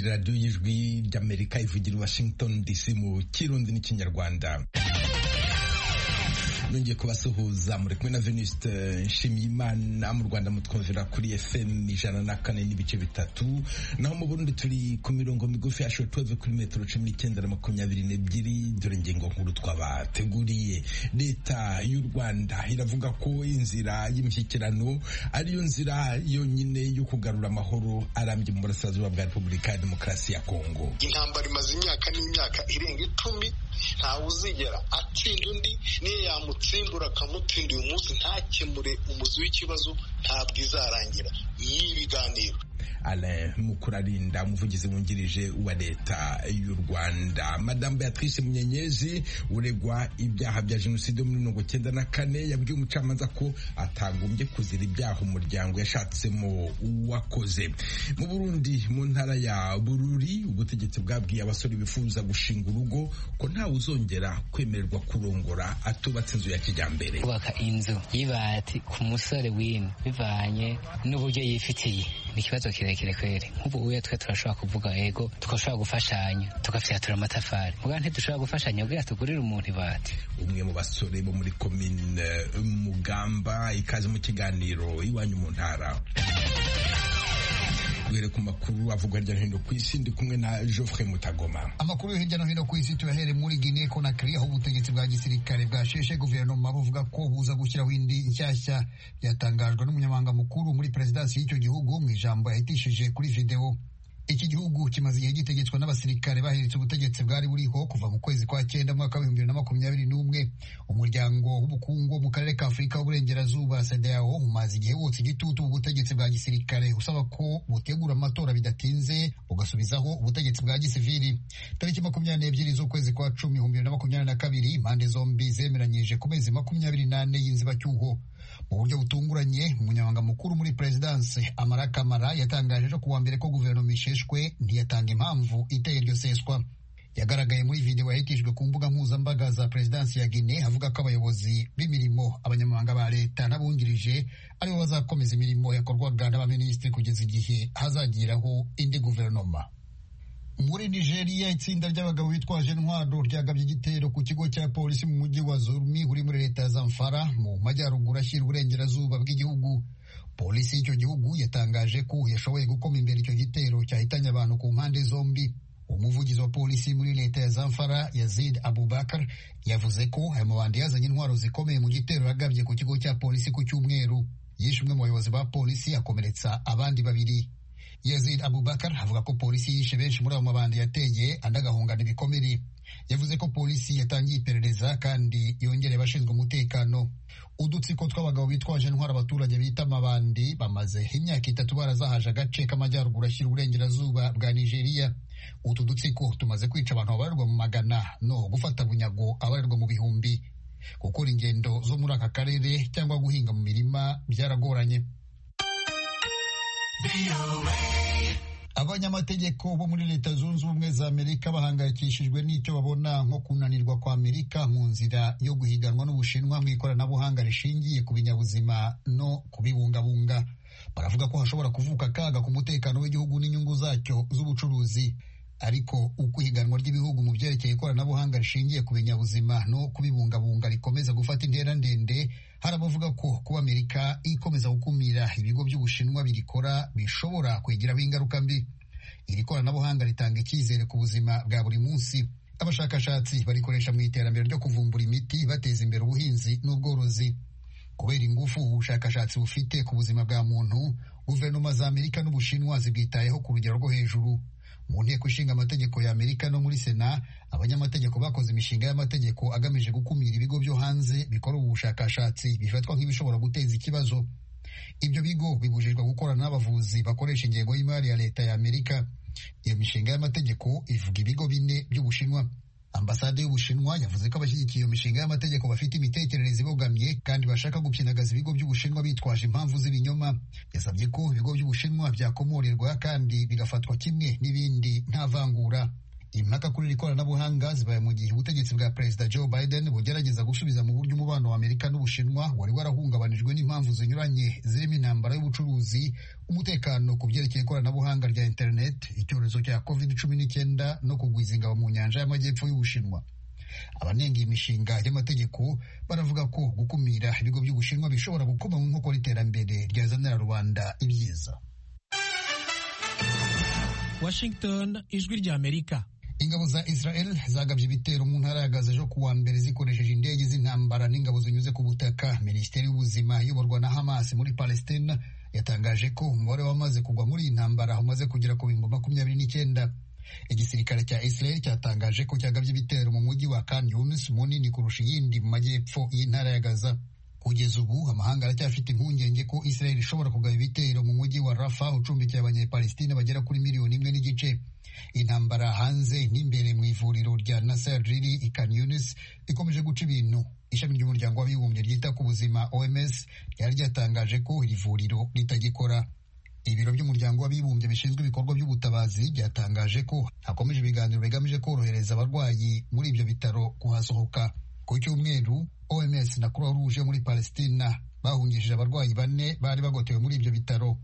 radiyo y'ijwi ry'amerika ivugira i washington dc mu kirundi n'ikinyarwanda nongeye kubasuhuza muri kumwe na veniste nshimiyimana mu rwanda mutwumvira kuri fm ijana na kane n'ibice bitatu naho mu burundi turi ku mirongo migufi yashowe tuweve kuri metero cumi n'icyenda na makumyabiri n'ebyiri dore ingingo nkuru twabateguriye leta y'u rwanda iravuga ko inzira y'imishyikirano ariyo nzira yonyine yo kugarura amahoro arambye mu burasirazuba bwa repubulika ya demokarasi ya kongo intambara imaze imyaka n'imyaka irenga icumi ntawe uzigera atsinda undi niyo yamuta umutsimbura akamutsinda uyu munsi ntakemure umuzi w'ikibazo ntabwo izarangira ni ibiganiro Alain Mukurarinda umuvugizi wungirije wa leta y'u Rwanda Madame Beatrice Munyenyezi uregwa ibyaha bya jenoside yo muri mirongo cyenda na kane yabwiye umucamanza ko atagombye kuzira ibyaha umuryango yashatsemo uwakoze mu Burundi mu ntara ya Bururi ubutegetsi bwabwiye abasore bifuza gushinga urugo ko ntawe uzongera kwemererwa kurongora atubatse inzu ya kijyambere kubaka inzu y'ibati ku musore w'ino bivanye n'uburyo yifitiye ni ikibazo kirekire kweri nk'ubu uya twe turashobora kuvuga ego tugashobora gufashanya tugafyatura amatafari muga ntidushobora gufashanya kugira tugurire umuntu ibati umwe mu basore bo muri komine mugamba ikaze mu kiganiro iwanyu mu ntara duhere ku makuru avugwa hirya no hino ku isi ndi kumwe na Geoffrey Mutagoma amakuru yo hirya no hino ku isi tuyahere muri Guinea Conakry aho ubutegetsi bwa gisirikare bwasheshe guverinoma buvuga ko buza gushyiraho indi nshyashya byatangajwe n'umunyamabanga mukuru muri perezidansi y'icyo gihugu mu ijambo yahitishije kuri video iki gihugu kimaze igihe gitegetswe n'abasirikare bahiritse ubutegetsi bwari buriho kuva mu kwezi kwa cyenda mwaka w'ibihumbi bibiri na makumyabiri n'umwe umuryango w'ubukungu mu karere ka afurika w'uburengerazuba sedeyao umaze igihe wotsa igitutu mu butegetsi bwa gisirikare usaba ko butegura amatora bidatinze bugasubizaho ubutegetsi bwa gisivili tariki makumyabiri n'ebyiri z'ukwezi kwa cumi ibihumbi bibiri na makumyabiri na kabiri impande zombi zemeranyije ku mezi makumyabiri n'ane y'inzibacyuho mu buryo butunguranye umunyamabanga mukuru muri perezidanse amara kamara yatangaje ejo kuwa mbere ko guverinoma isheshwe ntiyatanga impamvu iteye iryo seswa yagaragaye muri videwo yahitijwe ku mbuga mpuzambaga za perezidansi ya Guinea avuga ko abayobozi b'imirimo abanyamabanga ba leta n'abungirije aribo bazakomeza imirimo yakorwaga n'abaminisitiri kugeza igihe hazagiraho indi guverinoma muri nigeria itsinda ry'abagabo bitwaje intwaro ryagabye igitero ku kigo cya polisi mu mujyi wa zurumi uri muri leta ya zamfara mu majyaruguru ashyira uburengerazuba bw'igihugu polisi y'icyo gihugu yatangaje ko yashoboye gukoma imbere icyo gitero cyahitanye abantu ku mpande zombi umuvugizi wa polisi muri leta ya zamfara yazid abubakar yavuze ko aya mabandi yazanye intwaro zikomeye mu gitero yagabye ku kigo cya polisi ku cyumweru yishe umwe mu bayobozi ba polisi akomeretsa abandi babiri Yazid Abubakar avuga ko polisi yishe benshi muri abo mabandi yateye andi agahungana ibikomere yavuze ko polisi yatangiye iperereza kandi yongereye abashinzwe umutekano udutsiko tw'abagabo bitwaje intwara abaturage bita amabandi bamaze imyaka itatu barazahaje agace k'amajyaruguru ashyira uburengerazuba bwa nigeria utu dutsiko tumaze kwica abantu babarirwa mu magana no gufata bunyago abarirwa mu bihumbi gukora ingendo zo muri aka karere cyangwa guhinga mu mirima byaragoranye abanyamategeko bo muri leta zunze ubumwe za amerika bahangayikishijwe n'icyo babona nko kunanirwa kwa amerika mu nzira yo guhiganwa n'ubushinwa mu ikoranabuhanga rishingiye ku binyabuzima no kubibungabunga baravuga ko hashobora kuvuka akaga ku mutekano w'igihugu n'inyungu zacyo z'ubucuruzi ariko uko ihiganwa ry'ibihugu mu byerekeye ikoranabuhanga rishingiye ku binyabuzima no kubibungabunga rikomeza gufata intera ndende hari abavuga ko kuba amerika ikomeza gukumira ibigo by'ubushinwa birikora bishobora kwigiraho ingaruka mbi iri koranabuhanga ritanga icyizere ku buzima bwa buri munsi abashakashatsi barikoresha mu iterambere ryo kuvumbura imiti bateza imbere ubuhinzi n'ubworozi kubera ingufu ubushakashatsi bufite ku buzima bwa muntu guverinoma za amerika n'ubushinwa zibwitayeho ku rugero rwo hejuru mu nteko ishinga amategeko ya amerika no muri sena abanyamategeko bakoze imishinga y'amategeko agamije gukumira ibigo byo hanze bikora ubu bushakashatsi bifatwa nk'ibishobora guteza ikibazo ibyo bigo bibujijwe gukorana n'abavuzi bakoresha ingengo y'imari ya leta ya amerika iyo mishinga y'amategeko ivuga ibigo bine by'ubushinwa ambasade y'ubushinwa yavuze ko abashyigikiye iyo mishinga y'amategeko bafite imitekerereze ibogamye kandi bashaka gupyinagaza ibigo by'ubushinwa bitwaje impamvu z'ibinyoma yasabye ko ibigo by'ubushinwa byakomorerwa kandi bigafatwa kimwe n'ibindi nta vangura impaka kuri iri koranabuhanga zibaye mu gihe ubutegetsi bwa perezida joe biden bugerageza gusubiza mu buryo umubano wa amerika n'ubushinwa wari warahungabanijwe n'impamvu zinyuranye zirimo intambara y'ubucuruzi umutekano ku byerekeye ikoranabuhanga rya interineti icyorezo cya covid cumi n'icyenda no kugwiza ingabo mu nyanja y'amajyepfo y'ubushinwa abanenga iyi mishinga y'amategeko baravuga ko gukumira ibigo by'ubushinwa bishobora gukoma mu nkokora iterambere ryazanira rubanda ibyiza washington ijwi ry'amerika ingabo za israel zagabye ibitero mu ntara ya gaza ejo kuwa mbere zikoresheje indege z'intambara n'ingabo zinyuze ku butaka minisiteri y'ubuzima iyoborwa na hamas muri palestina yatangaje ko umubare wamaze kugwa muri iyi ntambara umaze kugera ku bihumbi makumyabiri n'icyenda igisirikare cya israel cyatangaje ko cyagabye ibitero mu mujyi wa kan yunis munini kurusha iyindi mu majyepfo y'intara ya gaza kugeza ubu amahanga aracyafite impungenge ko israel ishobora kugaba ibitero mu mujyi wa rafa ucumbikiye abanyepalestina bagera kuri miliyoni imwe n'igice intambara hanze n'imbere mu ivuriro rya nasar riri i Khan Yunis ikomeje guca ibintu ishami ry'umuryango w'abibumbye ryita ku buzima oms ryari ryatangaje ko iri vuriro ritagikora ibiro by'umuryango w'abibumbye bishinzwe ibikorwa by'ubutabazi byatangaje ko hakomeje ibiganiro bigamije korohereza abarwayi muri ibyo bitaro kuhasohoka ku cyumweru oms na croix rouge muri palestina bahungishije abarwayi bane bari bagotewe muri ibyo bitaro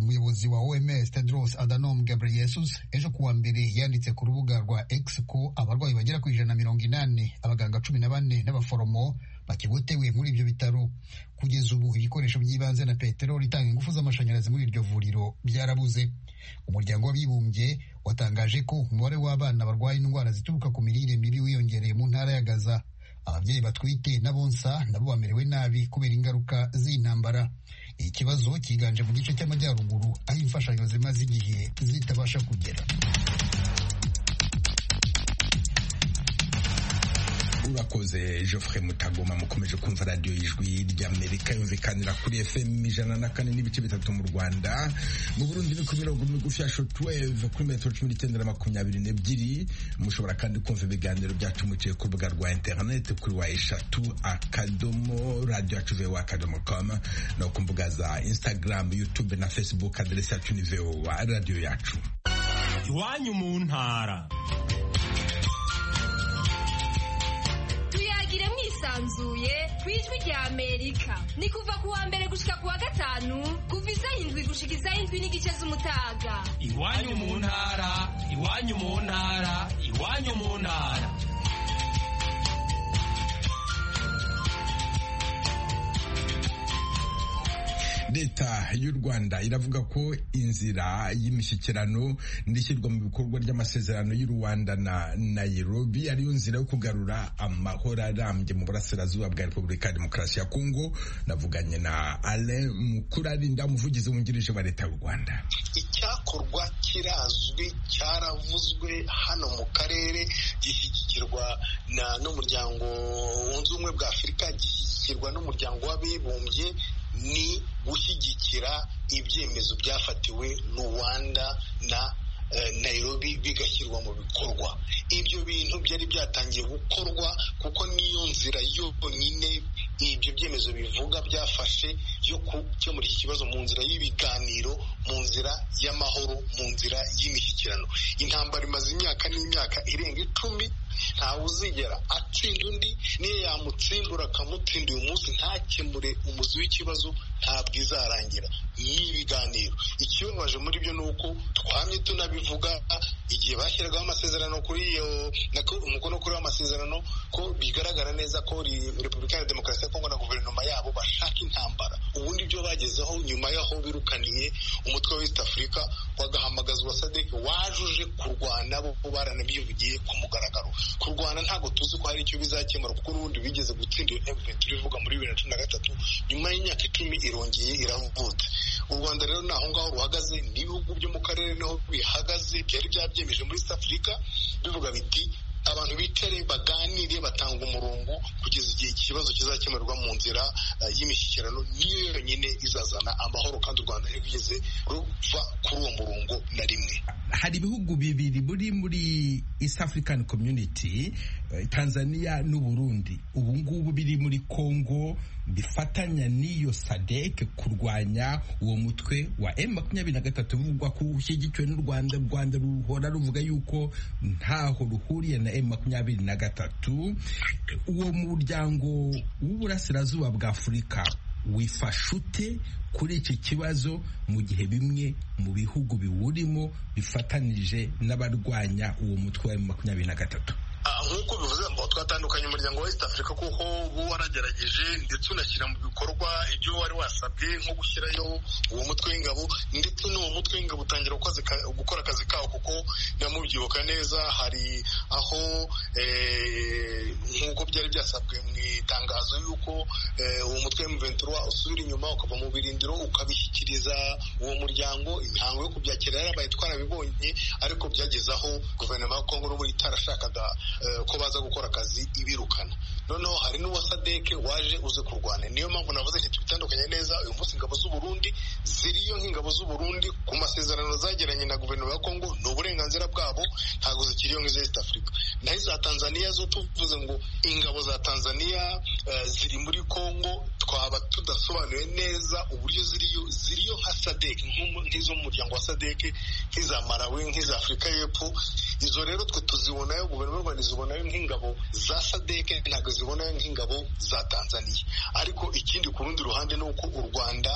umuyobozi wa oms tedros adhanom ghebreyesus ejo kuwa mbere yanditse ku rubuga rwa x ko abarwayi bagera ku ijana na mirongo inani abaganga cumi na bane n'abaforomo bakigotewe muri ibyo bitaro kugeza ubu ibikoresho by'ibanze na peteroli itanga ingufu z'amashanyarazi muri iryo vuriro byarabuze umuryango w'abibumbye watangaje ko umubare w'abana barwaye indwara zituruka ku mirire mibi wiyongereye mu ntara ya gaza ababyeyi batwite n'abonsa nabo bamerewe nabi kubera ingaruka z'intambara ikibazo cyiganje mu gice cy'amajyaruguru aho imfashanyo zimaze igihe zitabasha kugera urakoze Geoffrey mutagoma mukomeje kumva radiyo y'ijwi ry'amerika yumvikanira kuri fm ijana na kane n'ibice bitatu mu rwanda mu burundi ni ku mirongo migufi ya shotweve kuri metero cumi n'icyenda na makumyabiri n'ebyiri mushobora kandi kumva ibiganiro byacu muciye ku rubuga rwa interineti kuri wa eshatu akadomo radiyo yacu vowa akadomo komu no ku mbuga za instagram youtube na facebook aderesi yacu ni vowa radiyo yacu iwanyu mu ntara tuyagire mwisanzuye ku ijwi rya amerika ni kuva ku wa mbere gushika ku wa gatanu kuva isa indwi gushika isa indwi n'igice z'umutaga iwanyu mu ntara iwanyu mu ntara iwanyu mu ntara leta y'u rwanda iravuga ko inzira y'imishyikirano n'ishyirwa mu bikorwa ry'amasezerano y'u rwanda na nayirobi ariyo nzira yo kugarura amahoro arambye mu burasirazuba bwa repubulika ya demokarasi ya kongo navuganye na alain mukurarinda umuvugizi wungirije wa leta y'u rwanda icyakorwa kirazwi cyaravuzwe hano mu karere gishyigikirwa na- n'umuryango wunze ubumwe bwa afurika gishyigikirwa n'umuryango w'abibumbye ni gushyigikira ibyemezo byafatiwe Rwanda na eh, Nairobi bigashyirwa mu bikorwa ibyo bintu byari byatangiye gukorwa kuko niyo nzira yonyine ibyo byemezo bivuga byafashe yo gukemura iki kibazo mu nzira y'ibiganiro mu nzira y'amahoro mu nzira y'imishyikirano intambara imaze imyaka n'imyaka irenga icumi ntawe uzigera atsinda undi niyo yamutsimbura akamutsinda uyu munsi ntakemure umuzi w'ikibazo ntabwo izarangira ni ibiganiro ikibabaje muri byo ni uko twamye tunabivuga igihe bashyiragaho amasezerano kuri iyo na ko- umukono kuri amasezerano ko bigaragara neza ko ri- repubulika ya demokarasi ya kongo na guverinoma yabo bashaka intambara ubundi ibyo bagezeho nyuma y'aho birukaniye umutwe wa east africa wagahamagazwa sadek wajuje kurwana bo baranabivugiye ku mugaragaro kurwana ntabwo tuzi ko hari icyo bizakemura kuko urundi bigeze gutsinda iyo event bivuga muri bibiri na cumi na gatatu nyuma y'imyaka icumi irongeye iravutse u rwanda rero ni aho ngaho ruhagaze n'ibihugu byo mu karere niho bihagaze byari byabyemeje muri east africa bivuga biti abantu bicare baganire batanga umurongo kugeza igihe ikibazo kizakemurwa mu nzira eh, y'imishyikirano niyo yonyine izazana amahoro kandi u rwanda ntirwigeze ruva kuri uwo murongo na rimwe hari ibihugu bibiri buri muri east african community eh, tanzania n'uburundi ubu ngubu biri muri congo bifatanya n'iyo sadeke kurwanya uwo mutwe wa M makumyabiri na gatatu bivugwa ko ushyigikiwe n'u Rwanda u Rwanda ruhora ruvuga yuko ntaho ruhuriye na M makumyabiri na gatatu uwo muryango w'uburasirazuba bwa Afurika wifasha ute kuri iki kibazo mu gihe bimwe mu bihugu biwurimo bifatanije n'abarwanya uwo mutwe wa makumyabiri na gatatu nk'uko bivuze ngo twatandukanye umuryango wa East Africa kuko uba waragerageje ndetse unashyira mu bikorwa ibyo wari wasabwe nko gushyirayo uwo mutwe w'ingabo ndetse n'uwo mutwe w'ingabo utangira gukora akazi kawo kuko namubyibuka neza hari aho nk'uko byari byasabwe mu itangazo y'uko uwo mutwe w'umuventura usubira inyuma ukava mu birindiro ukabishyikiriza uwo muryango imihango yo kubyakira yarabaye twarabibonye ariko byageze aho guverinoma ya Kongo n'ubu itarashakaga ko baza gukora akazi ibirukana noneho hari n'uwa sadeke waje uze kurwana niyo mpamvu navuze nti tubitandukanye neza uyu munsi ingabo z'uburundi ziriyo nk'ingabo z'uburundi ku masezerano zagiranye na guverinoma ya kongo ni uburenganzira bwabo ntabwo zikiriyo nk'iza east africa naho iza tanzania zo tuvuze ngo ingabo za tanzania ziri muri kongo twaba tudasobanuye neza uburyo ziriyo ziriyo nka sadeke nk'izo mu muryango wa sadeke nk'iza marawi nk'iza afurika y'epfo izo rero twe tuzibonayo guverinoma y'u rwanda zibonayo nk'ingabo za sadeke ntabwo zibonayo nk'ingabo za tanzania ariko ikindi ku rundi ruhande ni uko u rwanda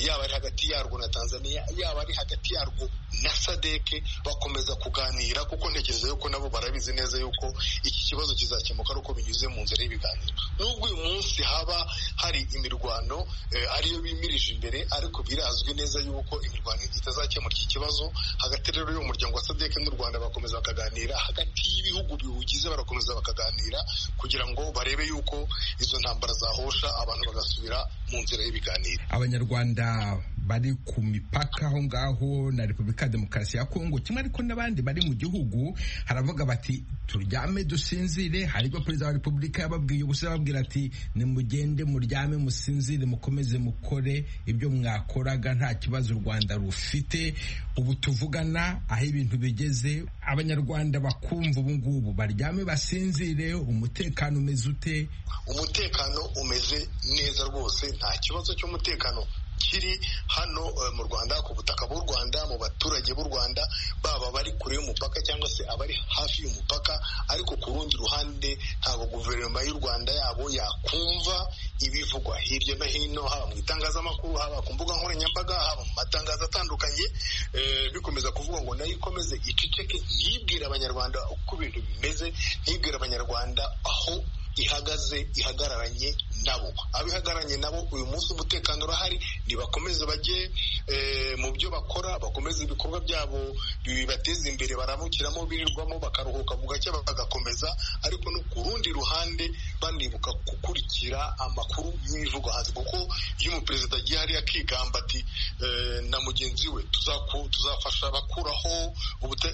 yaba ari hagati yarwo na tanzania yaba ari hagati yarwo na sadeke bakomeza kuganira kuko ntekereza yuko nabo barabizi neza yuko iki kibazo kizakemuka ari uko binyuze mu nzira y'ibiganiro nubwo uyu munsi haba hari imirwano ariyo bimirije imbere ariko birazwi neza yuko imirwano itazakemura iki kibazo hagati rero y'umuryango wa sadeke n'u rwanda bakomeza bakaganira hagati y'ibihugu biwugize barakomeza bakaganira kugira ngo barebe yuko izo ntambara zahosha abantu bagasubira mu nzira y'ibiganiro abanyarwanda bari ku mipaka aho ngaho na repubulika ya demokarasi ya kongo kimwe ariko n'abandi bari mu gihugu haravuga bati turyame dusinzire haribwo perezida wa repubulika yababwiye gusa yababwira ati nimugende muryame musinzire mukomeze mukore ibyo mwakoraga nta kibazo u rwanda rufite ubu tuvugana aho ibintu bigeze abanyarwanda bakumva ubu ngubu baryame basinzire umutekano umeze ute umutekano umeze neza rwose nta kibazo cy'umutekano kiri hano mu Rwanda ku butaka bw'u Rwanda mu baturage b'u Rwanda baba bari kure y'umupaka cyangwa se abari hafi y'umupaka ariko ku rundi ruhande ntabwo guverinoma y'u Rwanda yabo yakumva ibivugwa hirya no hino haba mu itangazamakuru haba ku mbuga nkoranyambaga haba mu matangazo atandukanye bikomeza kuvuga ngo nayo ikomeze iceceke ntibwire abanyarwanda uko ibintu bimeze ntibwire abanyarwanda aho ihagaze ihagararanye nabo abihagararanye nabo uyu munsi umutekano urahari ntibakomeze bajye mu byo bakora bakomeze ibikorwa byabo bibateza imbere baramukiramo birirwamo bakaruhuka mu gake bagakomeza ariko no ku rundi ruhande banibuka gukurikira amakuru y'imivugo hanze kuko iyo umuperezida agiye hariya akigamba ati na mugenzi we tuzafasha abakuraho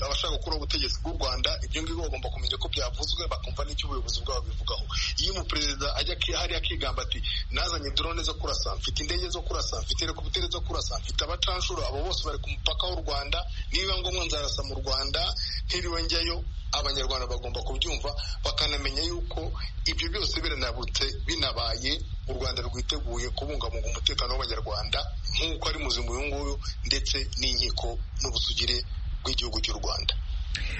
abashaka gukuraho ubutegetsi bw'u rwanda ibyo ngibyo bagomba kumenya ko byavuzwe bakumva n'icyo ubuyobozi bwabo bivugaho iyo umuperezida ajya hariya akigamba ati nazanye drone zo kurasa mfite indege zo kurasa mfite helikopiteri zo kurasa mfite abacanshuro abo bose bari ku mupaka w'u rwanda niba ngombwa nzarasa mu rwanda ntiriwe njyayo abanyarwanda bagomba kubyumva bakanamenya yuko ibyo byose biranabutse binabaye u rwanda rwiteguye kubungabunga umutekano w'abanyarwanda nk'uko ari muzima uyu nguyu ndetse n'inkiko n'ubusugire bw'igihugu cy'u rwanda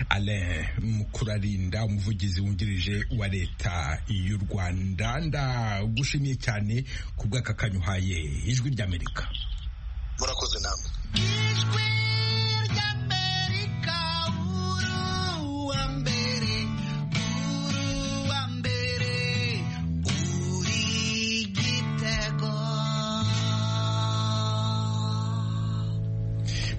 Alain Mukurarinda umuvugizi wungirije wa leta y'u Rwanda ndagushimiye cyane ku bw'akakanyuhaye ijwi ry'Amerika murakoze namwe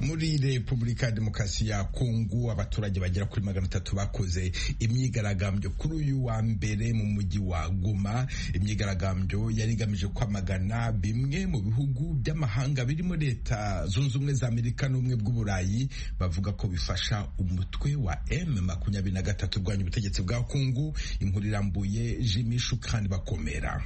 muri repubulika ya demokarasi ya kongo abaturage bagera kuri magana atatu bakoze imyigaragambyo kuri uyu wa mbere mu mujyi wa goma imyigaragambyo yari igamije kwamagana bimwe mu bihugu by'amahanga birimo leta zunze ubumwe za amerika n'ubumwe bw'uburayi bavuga ko bifasha umutwe wa m makumyabiri na gatatu urwanya ubutegetsi bwa kongo inkuru irambuye jimishu kandi bakomera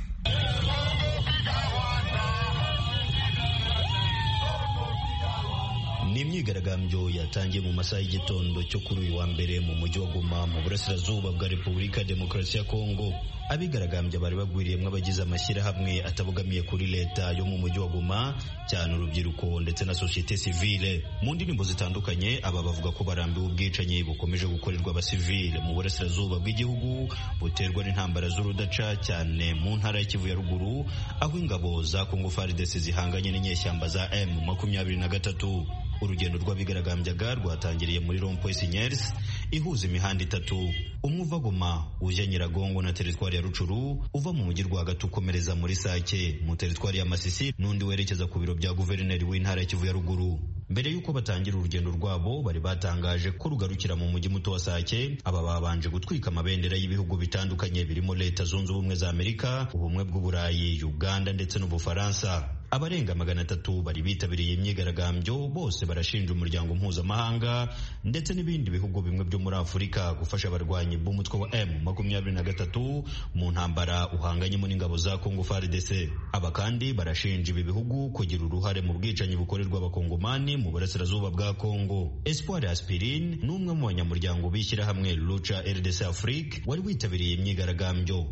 ni imyigaragambyo yatangiye mu masaha y'igitondo cyo kuri uyu wa mbere mu mujyi wa goma mu burasirazuba bwa repubulika demokarasi ya kongo abigaragambya bari bagwiriyemo abagize amashyirahamwe atabogamiye kuri leta yo mu mujyi wa goma cyane urubyiruko ndetse na sosiyete sivile mu ndirimbo zitandukanye aba bavuga ko barambiwe ubwicanyi bukomeje gukorerwa abasivile mu burasirazuba bw'igihugu buterwa n'intambara z'urudaca cyane mu ntara ya kivu ya ruguru aho ingabo za kongo faridesi zihanganye n'inyeshyamba za m makumyabiri na gatatu urugendo rw'abigaragambyaga rwatangiriye muri rompoy sinyers ihuza imihanda itatu umwe uva goma ujya nyiragongo na teritwari ya rucuru uva mu mujyi rwagati ukomereza muri sake mu teritwari ya masisi n'undi werekeza ku biro bya guverineri w'intara ya kivu ya ruguru mbere y'uko batangira urugendo rwabo bari batangaje ko rugarukira mu mujyi muto wa sake aba babanje gutwika amabendera y'ibihugu bitandukanye birimo leta zunze ubumwe za amerika ubumwe bw'uburayi uganda ndetse n'ubufaransa abarenga magana atatu bari bitabiriye imyigaragambyo bose barashinja umuryango mpuzamahanga ndetse n'ibindi bihugu bimwe byo muri afurika gufasha abarwanyi b'umutwe wa m makumyabiri na gatatu mu ntambara uhanganyemo n'ingabo za kongo faridese aba kandi barashinja ibi bihugu kugira uruhare mu bwicanyi bukorerwa abakongomani mu burasirazuba bwa kongo espoir aspirine ni umwe mu banyamuryango b'ishyirahamwe luca rdc afrique wari witabiriye imyigaragambyo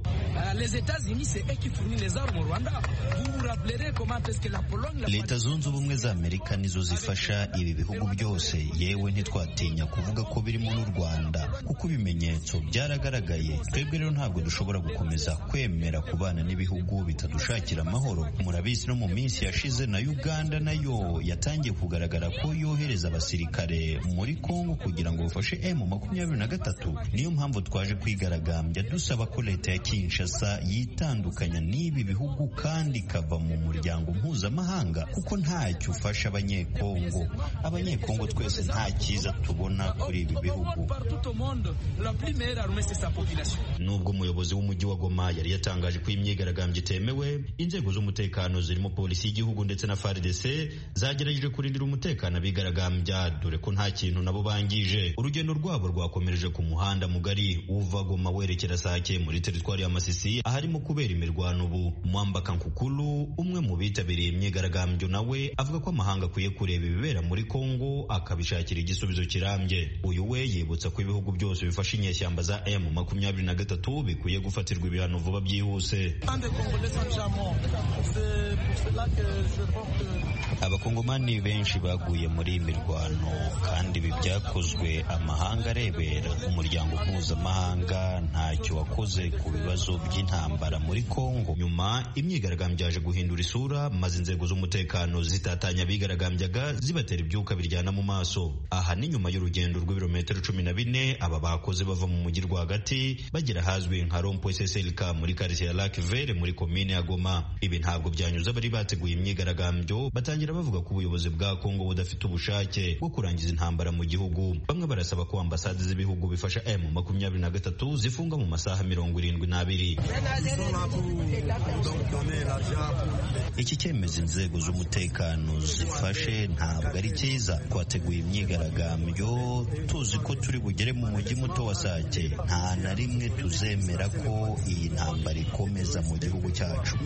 uh, leta zunze ubumwe za amerika nizo zifasha ibi bihugu byose yewe ntitwatinya kuvuga ko birimo n'u rwanda kuko ibimenyetso byaragaragaye twebwe rero ntabwo dushobora gukomeza kwemera kubana n'ibihugu bitadushakira amahoro murabizi no mu minsi yashize na uganda nayo yatangiye kugaragara ko yohereza abasirikare muri congo kugira ngo bafashe emu makumyabiri na gatatu niyo mpamvu twaje kwigaragambya dusaba ko leta ya kinshasa yitandukanya n'ibi bihugu kandi ikava mu muryango mpuzamahanga kuko ntacyo ufasha abanyekongo abanyekongo twese nta cyiza tubona kuri ibi bihugu nubwo umuyobozi w'umujyi wa goma yari yatangaje ko imyigaragambyo itemewe inzego z'umutekano zirimo polisi y'igihugu ndetse na frdc zagerageje kurindira umutekano abigaragambya dore ko nta kintu nabo bangije urugendo rwabo rwakomereje ku muhanda mugari uva goma werekera sake muri teritwari ya masisi aharimo kubera imirwano ubu mwamba kankukulu umwe mu bitabiriye imyigaragambyo nawe avuga ko amahanga akwiye kureba ibibera muri Kongo akabishakira igisubizo kirambye uyu we yibutsa ko ibihugu byose bifashe inyeshyamba za M makumyabiri na gatatu bikwiye gufatirwa ibihano vuba byihuse abakongomani benshi baguye muri iyi mirwano kandi ibi byakozwe amahanga arebera umuryango mpuzamahanga ntacyo wakoze ku bibazo by'intambara muri Kongo nyuma imyigaragambyo yaje guhindura isura maze inzego z'umutekano zitatanya abigaragambyaga zibatera ibyuka biryana mu maso aha ni nyuma y'urugendo rw'ibirometero cumi na bine aba bakoze bava mu mujyi rwagati bagera ahazwi nka rompo sslk muri karisiye ya lac vere muri komine ya goma ibi ntabwo byanyuze abari bateguye imyigaragambyo batangira bavuga ko ubuyobozi bwa kongo budafite ubushake bwo kurangiza intambara mu gihugu bamwe barasaba ko ambasade z'ibihugu bifasha m makumyabiri na gatatu zifunga mu masaha mirongo irindwi n'abiri iki cyemezo inzego z'umutekano zifashe ntabwo ari cyiza twateguye imyigaragambyo tuzi ko turi bugere mu mujyi muto wa sake nta na rimwe tuzemera ko iyi ntambara ikomeza mu gihugu cyacu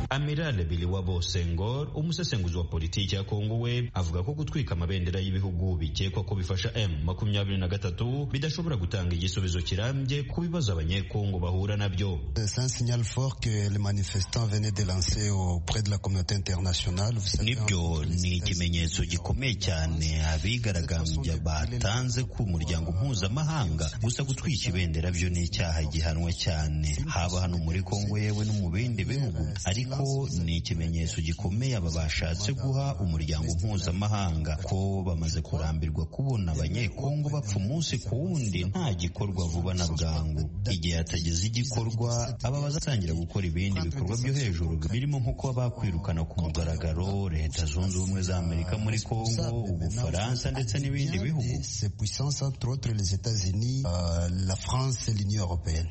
amirale Biliwabo Senghor umusesenguzi wa politiki ya kongo we avuga ko gutwika amabendera y'ibihugu bikekwa ko bifasha m makumyabiri na gatatu bidashobora gutanga igisubizo kirambye ku bibazo abanyekongo bahura nabyo C'est un signal fort que les manifestants venaient de lancer auprès de la communauté internationale. Nibyo ni ikimenyetso gikomeye cyane abigaragambya batanze ku muryango mpuzamahanga. Gusa gutwika ibendera byo ni icyaha gihanwa cyane haba hano muri Kongo yewe no mu bindi bihugu, ariko ni ikimenyetso gikomeye aba bashatse guha umuryango mpuzamahanga ko bamaze kurambirwa kubona abanyekongo bapfa umunsi ku wundi nta gikorwa vuba na bwangu. Igihe hatageze igikorwa aba bazatangira gukora ibindi bikorwa byo hejuru birimo nko kuba bakwirukana ku mugaragaro leta zunze ubumwe za amerika muri kongo ubufaransa ndetse n'ibindi bihugu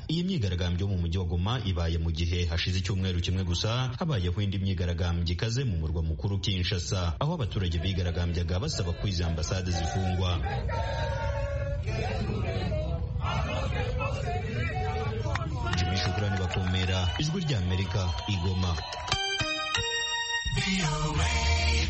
iyi myigaragambyo mu mujyi wa goma ibaye mu gihe hashize icyumweho kimwe gusa habayeho indi myigaragambyo ikaze mu murwa mukuru kinshasa aho abaturage bigaragambyaga basaba ko izi ambasade zifungwa jimmy shukurani bakomera ijwi ry'amerika igoma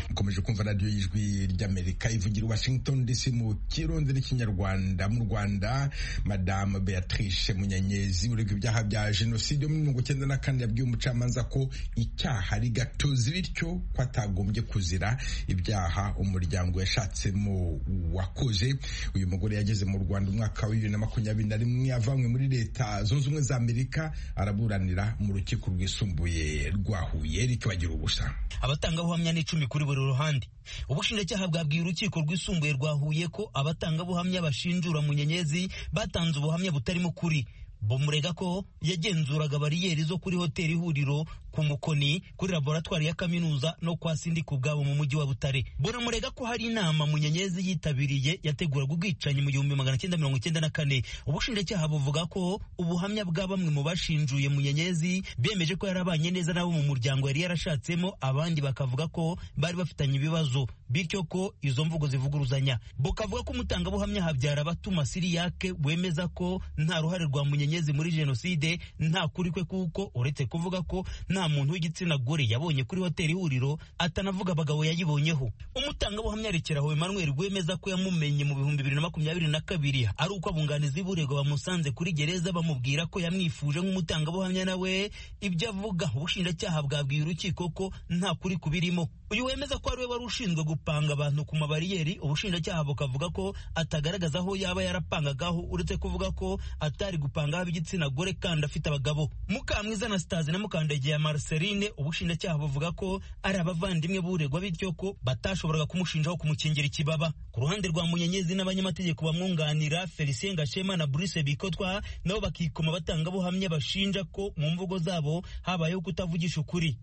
mukomeje kumva radiyo y'ijwi ry'amerika ivugira washington dc mu kirundi n'ikinyarwanda mu rwanda madamu beatrice munyenyezi uregwa ibyaha bya jenoside yo muri mirongo icyenda na kane yabwiye umucamanza ko icyaha ari gatozi bityo ko atagombye kuzira ibyaha umuryango yashatsemo wakoze uyu mugore yageze mu rwanda umwaka wa bibiri na makumyabiri na rimwe avanywe muri leta zunze ubumwe za amerika araburanira mu rukiko rwisumbuye rwa huye rikibagira ubusa abatangabuhamya ni icumi kuri buri ruhande ubushinjacyaha bwabwiye urukiko rwisumbuye rwa huye ko abatangabuhamya bashinjura munyenyezi batanze ubuhamya butarimo ukuri bumurega ko yagenzuraga bariyeri zo kuri hoteli ihuriro ku mukoni kuri laboratwari ya kaminuza no kwa sindika ubwabo mu mujyi wa butare bunamurega ko hari inama munyenyezi yitabiriye yateguraga ubwicanyi mu gihumbi magana cyenda mirongo icyenda na kane ubushinjacyaha buvuga ko ubuhamya bwa bamwe mu bashinjuye munyenyezi bemeje ko yari abanye neza nabo mu muryango yari yarashatsemo abandi bakavuga ko bari bafitanye ibibazo bityo ko izo mvugo zivuguruzanya bukavuga ko umutangabuhamya habyara abatuma siriyake wemeza ko nta ruhare rwa munyenyezi munyenyezi muri jenoside nta kuri kwe kuko uretse kuvuga ko nta muntu w'igitsina gore yabonye kuri hoteli ihuriro atanavuga abagabo yayibonyeho umutangabuhamya rekeraho Emmanuel rwemeza ko yamumenye mu bihumbi bibiri na makumyabiri na kabiri ari uko abunganizi b'urego bamusanze kuri gereza bamubwira ko yamwifuje nk'umutangabuhamya nawe ibyo avuga ubushinjacyaha bwabwiye urukiko ko nta kuri kubirimo uyu wemeza ko ariwe wari ushinzwe gupanga abantu ku mabariyeri ubushinjacyaha bukavuga ko atagaragaza aho yaba yarapangagaho uretse kuvuga ko atari gupanga ab'igitsina gore kandi afite abagabo mukamwiza anastase na mukandagiya marceline ubushinjacyaha buvuga ko ari abavandimwe b'uregwa bityo ko batashoboraga kumushinjaho kumukingira ikibaba ku ruhande rwa munyenyezi n'abanyamategeko bamwunganira felicien gashema na bruce bikotwa nabo bakikoma batangabuhamya bashinja ko mu mvugo zabo habayeho kutavugisha ukuri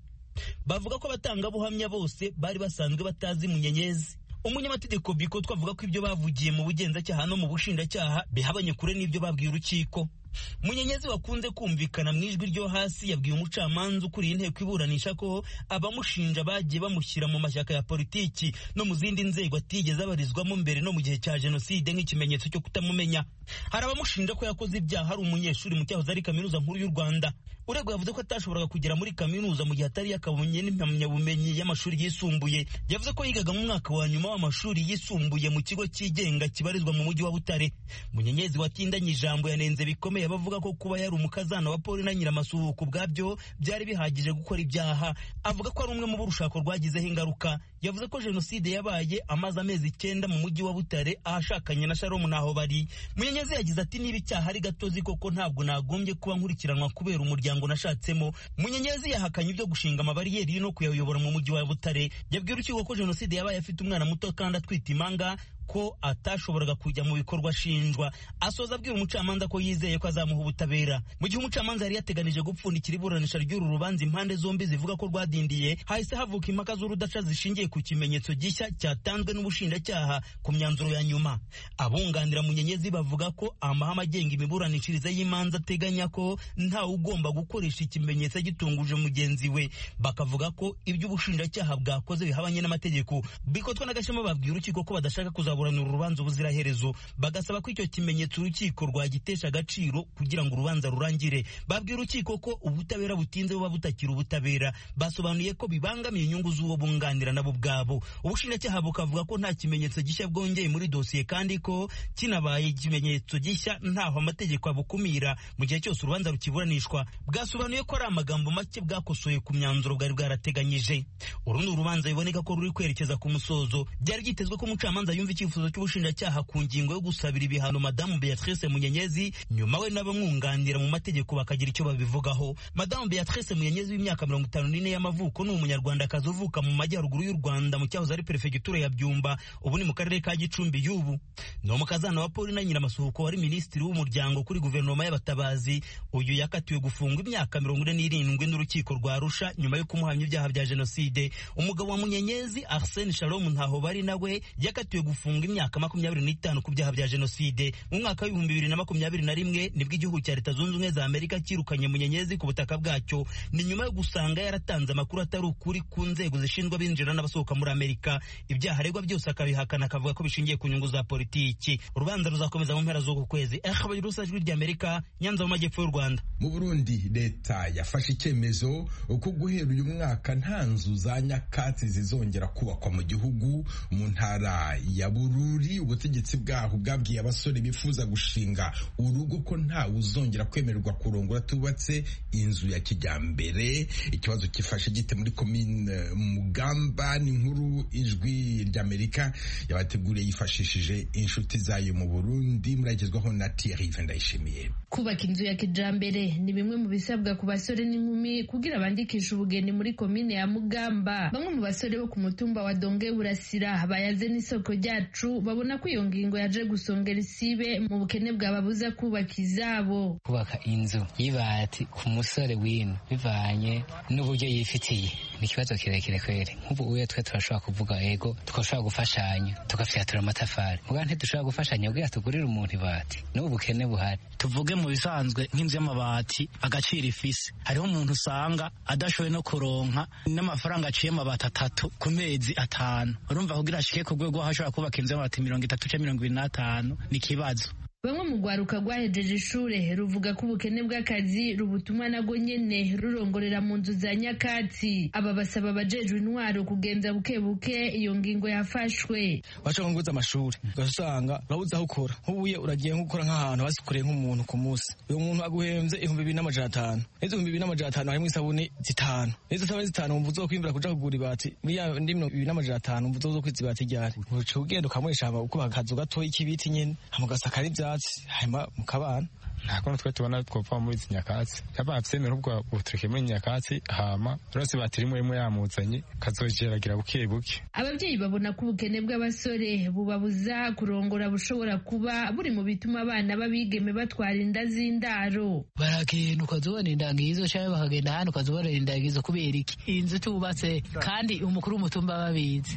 bavuga ko abatangabuhamya bose bari basanzwe batazi munyenyezi umunyamategeko biko twavuga ko ibyo bavugiye mu bugenzacyaha no mu bushinjacyaha bihabanye kure n'ibyo babwiye urukiko munyenyezi wakunze kumvikana mu ijwi ryo hasi yabwiye umucamanza ukuriye inteko iburanisha ko abamushinja bagiye bamushyira mu mashyaka ya politiki no mu zindi nzego atigeze abarizwamo mbere no mu gihe cya jenoside nk'ikimenyetso cyo kutamumenya hari abamushinja ko yakoze ibyaha ari umunyeshuri mu cyahoze ari kaminuza nkuru y'u rwanda urego yavuze ko atashoboraga kugera muri kaminuza mu gihe atari yakabonye n'impamyabumenyi y'amashuri yisumbuye yavuze ko yigaga mu mwaka wa nyuma w'amashuri yisumbuye mu kigo cyigenga kibarizwa mu mujyi wa butare munyenyezi watindanye ijambo yanenze bikomeye abavuga ko kuba yari umukazana wa Paul na nyiramasuhuku bwabyo byari bihagije gukora ibyaha avuga ko ari umwe mu burushako rwagizeho ingaruka yavuze ko jenoside yabaye amaze amezi icyenda mu mujyi wa butare ahashakanye na sharomu naho bari munyenyezi yagize ati niba icyaha ari gatozi koko ntabwo nagombye kuba nkurikiranwa kubera umuryango nashatsemo munyenyezi yahakanye ibyo gushinga amabariyeri no kuyayobora mu mujyi wa butare yabwira urukiko ko jenoside yabaye afite umwana muto kandi atwite imanga ko atashoboraga kujya mu bikorwa ashinjwa asoza abwira umucamanza ko yizeye ko azamuha ubutabera mu gihe umucamanza yari yateganije gupfundikira iburanisha ry'uru rubanza impande zombi zivuga ko rwadindiye hahise havuka impaka z'urudaca zishingiye ku kimenyetso gishya cyatanzwe n'ubushinjacyaha ku myanzuro ya nyuma abunganira munyenyezi bavuga ko amahame agenga imiburanishirize y'imanza ateganya ko ntawe ugomba gukoresha ikimenyetso gitunguje mugenzi we bakavuga ko ibyo ubushinjacyaha bwakoze bihabanye n'amategeko bikotwa n'agashema babwira urukiko ko badashaka kuzaba kuzaburanira urubanza ubuziraherezo bagasaba ko icyo kimenyetso urukiko rwagitesha agaciro kugira ngo urubanza rurangire babwira urukiko ko ubutabera butinze buba butakira ubutabera basobanuye ko bibangamiye inyungu z'uwo bunganira nabo ubwabo ubushinjacyaha bukavuga ko nta kimenyetso gishya bwongeye muri dosiye kandi ko kinabaye ikimenyetso gishya ntaho amategeko abukumira mu gihe cyose urubanza rukiburanishwa bwasobanuye ko ari amagambo make bwakosoye ku myanzuro bwari bwarateganyije uru ni urubanza biboneka ko ruri kwerekeza ku musozo byari byitezwe ko umucamanza yumva iki icyifuzo cy'ubushinjacyaha ku ngingo yo gusabira ibihano madamu beatrice munyenyezi nyuma we n'abamwunganira mu mategeko bakagira icyo babivugaho madamu beatrice munyenyezi w'imyaka mirongo itanu n'ine y'amavuko ni umunyarwandakazi uvuka mu majyaruguru y'u rwanda mu cyahoze ari perefegitura ya byumba ubu ni mu karere ka gicumbi y'ubu ni umukazana wa paul na nyiramasuhuko wari minisitiri w'umuryango kuri guverinoma y'abatabazi uyu yakatiwe gufungwa imyaka mirongo ine n'irindwi n'urukiko rwa arusha nyuma yo kumuhamya ibyaha bya jenoside umugabo wa munyenyezi arsene shalom ntaho bari nawe yakatiwe gufungwa gufungwa imyaka makumyabiri n'itanu ku byaha bya jenoside mu mwaka w'ibihumbi bibiri na makumyabiri na rimwe nibwo igihugu cya leta zunze ubumwe za amerika cyirukanye munyenyezi ku butaka bwacyo ni nyuma yo gusanga yaratanze amakuru atari ukuri ku nzego zishinzwa abinjira n'abasohoka muri amerika ibyaha aregwa byose akabihakana akavuga ko bishingiye ku nyungu za politiki urubanza ruzakomeza mu mpera z'uku kwezi ahabaye urusajwi rya amerika nyanza mu majyepfo y'u rwanda mu burundi leta yafashe icyemezo ko guhera uyu mwaka nta nzu za nyakatsi zizongera kubakwa mu gihugu mu ntara ya bururi ubutegetsi bwaho bwabwiye abasore bifuza gushinga urugo ko ntawe uzongera kwemererwa kurongora tubatse inzu ya kijyambere ikibazo kifashe gite muri komine mugamba ni nkuru ijwi ry'amerika yabateguriye yifashishije inshuti zayo mu burundi muragezwaho na tiyarive ndayishimiye kubaka inzu ya kijambere ni bimwe mu bisabwa ku basore n'inkumi kugira bandikishe ubugeni muri komine ya mugamba bamwe mu basore bo ku mutumba wa donge burasira bayaze n'isoko ryacu babona ko iyo ngingo yaje gusongera isibe mu bukene bwababuza kubaka izabo kubaka inzu y'ibati ku musore w'ino bivanye n'uburyo yifitiye ni ikibazo kirekire kweri nk'ubu uyo twe turashobora kuvuga ego tugashobora gufashanya tugafyatura amatafari mbuga ntidushobora gufashanya kugira tugurire umuntu ibati n'ubu bukene buhari tuvuge mu bisanzwe nk'inzu y'amabati agaciro ifise hariho umuntu usanga adashoboye no kuronka n'amafaranga aciye amabati atatu ku mezi atanu urumva kugira ashike ku rwego aho ashobora kubaka inzu y'amabati mirongo itatu cyangwa mirongo ibiri n'atanu ni ikibazo bamwe mu rwaruka rwahejeje ishure ruvuga ko ubukene bw'akazi rubutuma nabwo nyene rurongorera mu nzu za nyakatsi aba basaba abajejwe intwaro kugenza buke buke iyo ngingo yafashwe washaka nguza amashuri ugasanga urabuze aho ukora nk'ubuye uragiye nko gukora nk'ahantu basukuye nk'umuntu ku munsi uyu muntu aguhembye ibihumbi bibiri n'amajana atanu n'izo ibihumbi bibiri n'amajana atanu harimo isabune zitanu n'izo sabune zitanu wumva uzokwimbura kuja kugura ibati muri ya ndi mirongo ibiri n'amajana atanu wumva uzokwiza ibati ryari uca ugenda ukamurisha ukubaka akazu gatoya k'ibiti nyene hama ugasakara ivyatsi hanyuma mu kabana ntabwo natwe tubona twopfa muri izi nyakatsi yaba abyemera ubwo butureke muri nyakatsi hama rose batiri rimwe rimwe yamuzanye kazogeragira buke buke ababyeyi babona ko ubukene bw'abasore bubabuza kurongora bushobora kuba buri mu bituma abana b'abigeme batwara inda z'indaro baragenda ukazubona inda ngizo cyangwa bakagenda ahandi ukazubona inda ngizo kubera iki inzu tubatse kandi umukuru w'umutumba babizi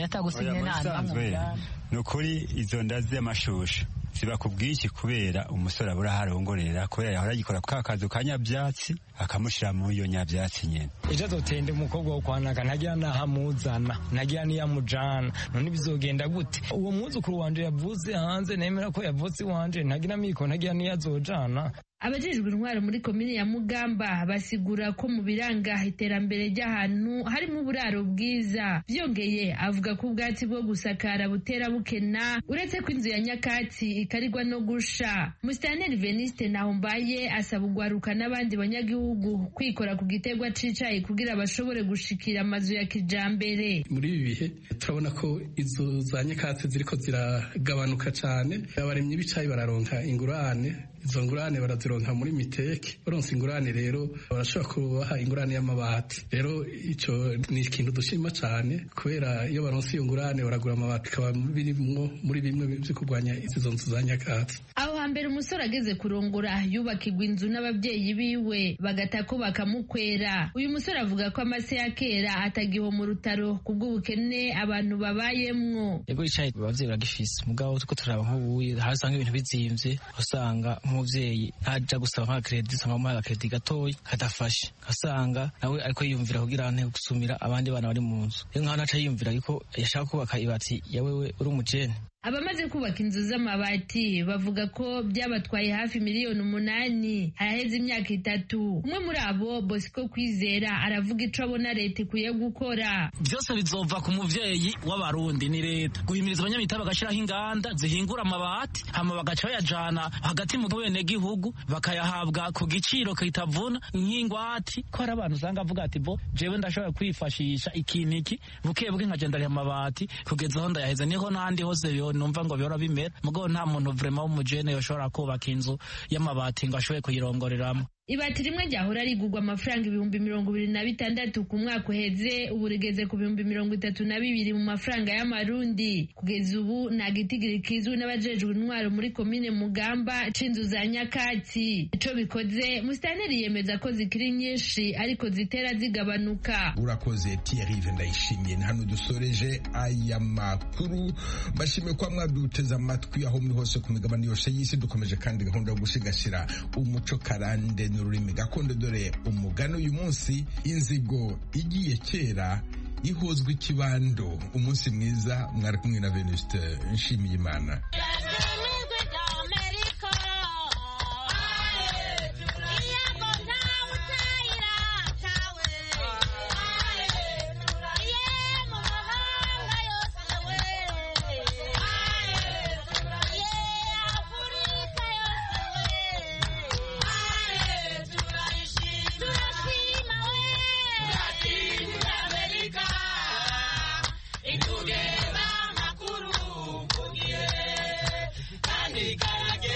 atagusinya nta ni ukuri izo nda z'amashusho ziba ku bwinshi kubera umusore abura aho arongorera kubera yahora agikora ka kazu ka nyabyatsi akamushyira muri iyo nyabyatsi nyine ejo azotende umukobwa wo kwanaka ntagira n'ahamuzana ntagira n'iyamujana none bizogenda gute uwo mwuzukuru wanje yavuze hanze nemera ko yavutse iwanje ntagira amiko ntagira n'iyazojana abajejwe intwaro muri komini ya mugamba basigura ko mu biranga iterambere ry'ahantu harimo uburaro bwiza byongeye avuga ko ubwatsi bwo gusakara butera bukena uretse ko inzu ya nyakatsi ikarigwa no gusha musitanteri veniste ntahombaye asaba ugwaruka n'abandi banyagihugu kwikora ku giterwa cicaye kugira bashobore gushikira amazu ya kijambere muri ibi bihe turabona ko inzu za nyakatsi ziriko ziragabanuka cane abaremyi b'icayi bararonka ingurane izo ngurane barazironka muri miteke baronse ingurane rero barashobora kubaha ingurane y'amabati rero icyo ni ikintu dushima cyane kubera iyo baronse iyo ngurane baragura amabati bikaba birimwo muri bimwe byo kurwanya izo nzu za nyakatsi aho hambere umusore ageze kurongora yubakirwa inzu n'ababyeyi biwe bagata ko bakamukwera uyu musore avuga ko amase ya kera atagiho mu rutaro kubw'ubukene abantu babayemwo ego yicaye ababyeyi baragifise mugabo tuko turaba nk'ubuye hasi usanga ibintu bizimvye usanga nk'umubyeyi ntajya gusaba nka keredi usanga amuhaye akaredi gatoya kadafashe ugasanga nawe ariko yiyumvira kugira ngo gusumira abandi bana bari mu nzu iyo nk'aho ntaca yiyumvira ariko yashaka kubaka ibati ya wewe uri umujene abamaze kubaka inzu z'amabati bavuga ko byabatwaye hafi miliyoni umunani haraheze imyaka itatu umwe muri abo bosco kwizera aravuga ico abona leta ikwiye gukora byose bizova ku muvyeyi w'abarundi ni leta guhimiriza abanyamita bagashiraho inganda zihingura amabati hama bagaca bayajana hagati mu benegihugu bakayahabwa ku giciro kitavuna nk'ingwati ko hari abantu usanga avuga ati bo jewe ndashobora kwifashisha ikintu iki bukebuke nkagenda ariha amabati kugeza aho ndayaheze niho n'ahandi hose yo numva ngo bihora bimera mugabo nta muntu vraiment w'umujene yoshobora kubaka inzu y'amabati ngo ashobore kuyirongoreramo ibati rimwe ryahora rigurwa amafaranga ibihumbi mirongo ibiri na bitandatu ku mwaka uheze ubu rigeze ku bihumbi mirongo itatu na bibiri mu mafaranga y'amarundi kugeza ubu nta gitigiri kizwi n'abajejwe intwaro muri komine mugamba c'inzu za nyakatsi ico bikoze musitanteri yemeza ko zikiri nyinshi ariko zitera zigabanuka urakoze tiyerive ndayishimiye ni hano dusoreje aya makuru mbashimiye kuba mwaduteze amatwi aho muri hose ku migabane yose y'isi dukomeje kandi gahunda yo gusigasira umuco karande n'ururimi gakondo dore umugani uyu munsi inzigo igiye kera ihozwa ikibando umunsi mwiza mwari kumwe na venusite nshimiyimana